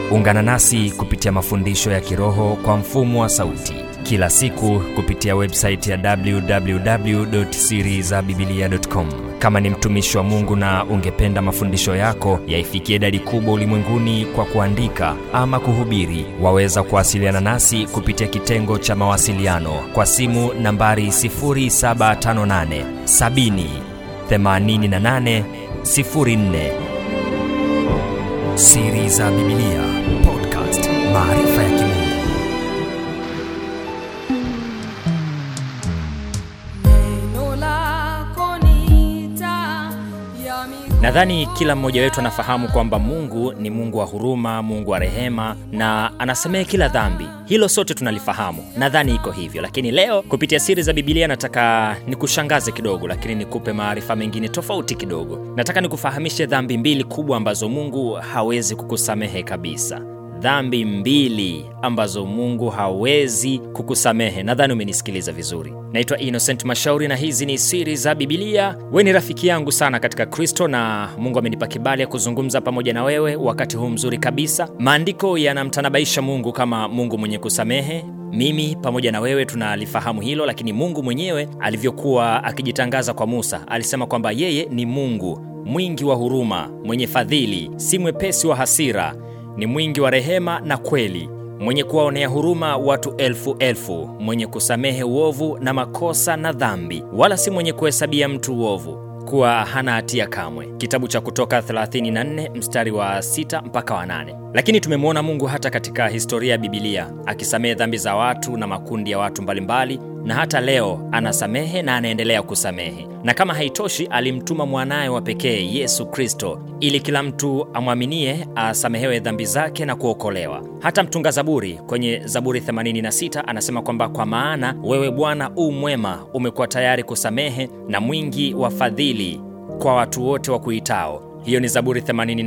ungana nasi kupitia mafundisho ya kiroho kwa mfumo wa sauti kila siku kupitia websaiti ya www.sirizabibilia.com kama ni mtumishi wa mungu na ungependa mafundisho yako yaifikie idadi kubwa ulimwenguni kwa kuandika ama kuhubiri waweza kuwasiliana nasi kupitia kitengo cha mawasiliano kwa simu nambari 758 70 88 04 siri za bibilia podcast maarifa ya kimungu Neno lako ni taa ya miguu nadhani kila mmoja wetu anafahamu kwamba mungu ni mungu wa huruma mungu wa rehema na anasamehe kila dhambi hilo sote tunalifahamu nadhani iko hivyo lakini leo kupitia siri za bibilia nataka nikushangaze kidogo lakini nikupe maarifa mengine tofauti kidogo nataka nikufahamishe dhambi mbili kubwa ambazo mungu hawezi kukusamehe kabisa dhambi mbili ambazo mungu hawezi kukusamehe nadhani umenisikiliza vizuri naitwa innocent mashauri na hizi ni siri za bibilia we ni rafiki yangu sana katika kristo na mungu amenipa kibali ya kuzungumza pamoja na wewe wakati huu mzuri kabisa maandiko yanamtanabaisha mungu kama mungu mwenye kusamehe mimi pamoja na wewe tunalifahamu hilo lakini mungu mwenyewe alivyokuwa akijitangaza kwa musa alisema kwamba yeye ni mungu mwingi wa huruma mwenye fadhili si mwepesi wa hasira ni mwingi wa rehema na kweli mwenye kuwaonea huruma watu elfu elfu mwenye kusamehe uovu na makosa na dhambi wala si mwenye kuhesabia mtu uovu kuwa hana hatia kamwe kitabu cha kutoka 34 mstari wa 6 mpaka wa 8 lakini tumemwona mungu hata katika historia ya bibilia akisamehe dhambi za watu na makundi ya watu mbalimbali na hata leo anasamehe na anaendelea kusamehe na kama haitoshi alimtuma mwanaye wa pekee yesu kristo ili kila mtu amwaminie asamehewe dhambi zake na kuokolewa hata mtunga zaburi kwenye zaburi 86 anasema kwamba kwa maana wewe bwana u mwema umekuwa tayari kusamehe na mwingi wa fadhili kwa watu wote wa kuitao hiyo ni zaburi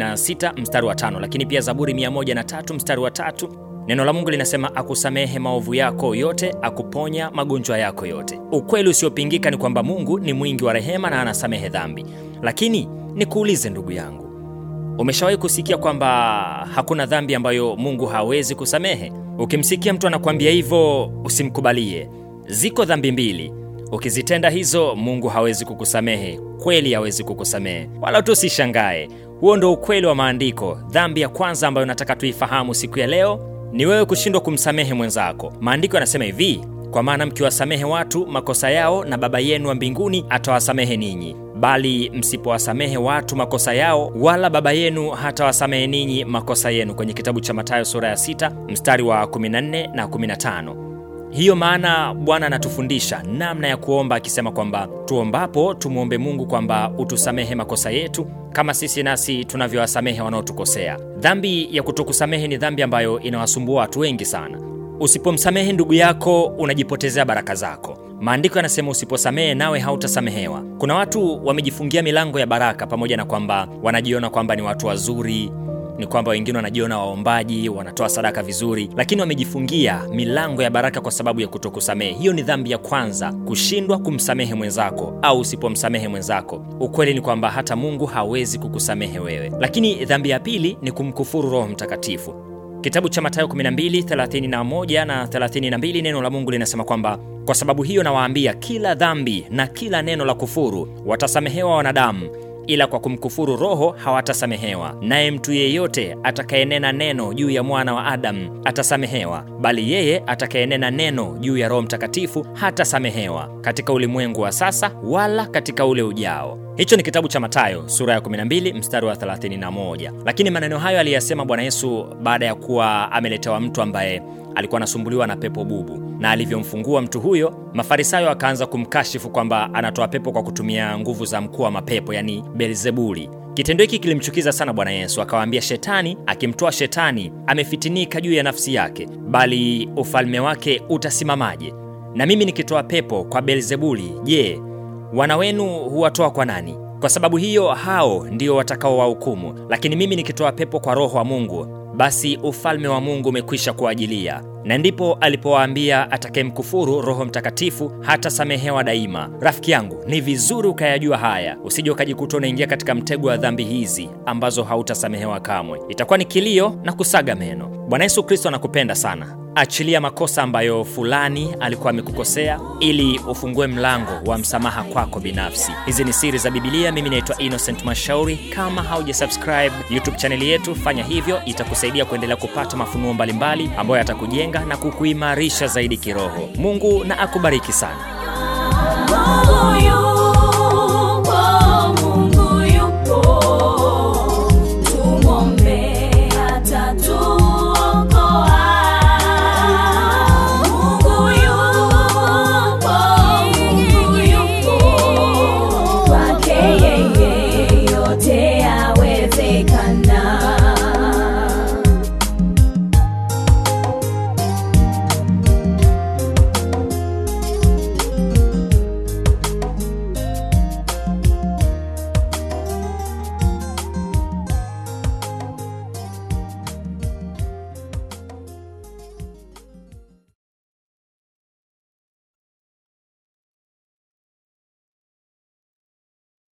86 mstari wa tano lakini pia zaburi 103 mstari wa tatu neno la mungu linasema akusamehe maovu yako yote akuponya magonjwa yako yote ukweli usiopingika ni kwamba mungu ni mwingi wa rehema na anasamehe dhambi lakini nikuulize ndugu yangu umeshawahi kusikia kwamba hakuna dhambi ambayo mungu hawezi kusamehe ukimsikia mtu anakuambia hivyo usimkubalie ziko dhambi mbili ukizitenda hizo mungu hawezi kukusamehe kweli hawezi kukusamehe wala tu usishangae huo ndo ukweli wa maandiko dhambi ya kwanza ambayo nataka tuifahamu siku ya leo ni wewe kushindwa kumsamehe mwenzako maandiko yanasema hivi kwa maana mkiwasamehe watu makosa yao na baba yenu wa mbinguni atawasamehe ninyi bali msipowasamehe watu makosa yao wala baba yenu hatawasamehe ninyi makosa yenu kwenye kitabu cha matayo sura ya 6 mstari wa 14 na 15 hiyo maana bwana anatufundisha namna ya kuomba akisema kwamba tuombapo tumwombe mungu kwamba utusamehe makosa yetu kama sisi nasi tunavyowasamehe wanaotukosea dhambi ya kutokusamehe ni dhambi ambayo inawasumbua watu wengi sana usipomsamehe ndugu yako unajipotezea baraka zako maandiko yanasema usiposamehe nawe hautasamehewa kuna watu wamejifungia milango ya baraka pamoja na kwamba wanajiona kwamba ni watu wazuri ni kwamba wengine wanajiona waombaji wanatoa sadaka vizuri lakini wamejifungia milango ya baraka kwa sababu ya kutokusamehe hiyo ni dhambi ya kwanza kushindwa kumsamehe mwenzako au usipomsamehe mwenzako ukweli ni kwamba hata mungu hawezi kukusamehe wewe lakini dhambi ya pili ni kumkufuru roho mtakatifu kitabu cha matayo 12 na 32 neno la mungu linasema kwamba kwa sababu hiyo nawaambia kila dhambi na kila neno la kufuru watasamehewa wanadamu ila kwa kumkufuru roho hawatasamehewa naye mtu yeyote atakayenena neno juu ya mwana wa adamu atasamehewa bali yeye atakayenena neno juu ya roho mtakatifu hatasamehewa katika ulimwengu wa sasa wala katika ule ujao hicho ni kitabu cha matayo sura ya 12 mstari wa 31 lakini maneno hayo aliyasema bwana yesu baada ya kuwa ameletewa mtu ambaye alikuwa anasumbuliwa na pepo bubu na alivyomfungua mtu huyo mafarisayo akaanza kumkashifu kwamba anatoa pepo kwa kutumia nguvu za mkuu wa mapepo yani belzebuli kitendo hiki kilimchukiza sana bwana yesu akawaambia shetani akimtoa shetani amefitinika juu ya nafsi yake bali ufalme wake utasimamaje na mimi nikitoa pepo kwa belzebuli je wana wenu huwatoa kwa nani kwa sababu hiyo hao ndio watakaowahukumu lakini mimi nikitoa pepo kwa roho wa mungu basi ufalme wa Mungu umekwisha kuajilia. Na ndipo alipowaambia atakayemkufuru Roho Mtakatifu hatasamehewa daima. Rafiki yangu, ni vizuri ukayajua haya, usije ukajikuta unaingia katika mtego wa dhambi hizi ambazo hautasamehewa kamwe. Itakuwa ni kilio na kusaga meno. Bwana Yesu Kristo anakupenda sana. Achilia makosa ambayo fulani alikuwa amekukosea ili ufungue mlango wa msamaha kwako binafsi. Hizi ni siri za Bibilia. Mimi naitwa Innocent Mashauri. Kama haujasubscribe YouTube chaneli yetu, fanya hivyo, itakusaidia kuendelea kupata mafunuo mbalimbali ambayo yatakujenga na kukuimarisha zaidi kiroho. Mungu na akubariki sana. Mungu yupo, Mungu yupo, tumwombe atatuokoa. Mungu yupo, Mungu yupo, kwake yeye yote yawezekana.